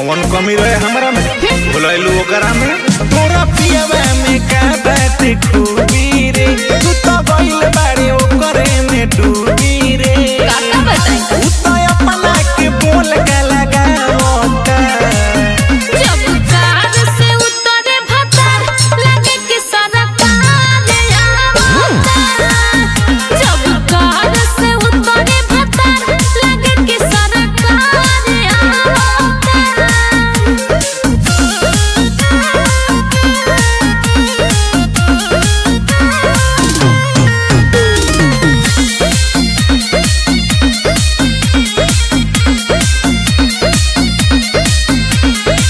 कौन कमी रहे हमरा में भुलैलू ओकरा में तोरा पियवा में का बात खूबी रे तू तो गइल बारे ओकरे में डूबी रे काका बताई उ तो अपना के बोल के लगावता जब कार से उतरे भतार लगे कि सरकार आवता जब कार से उतरे भतार लगे कि सरकार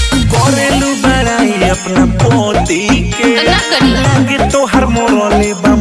करेलू बड़ाई अपना पोती के ना करी लागे तोहर मोरले बा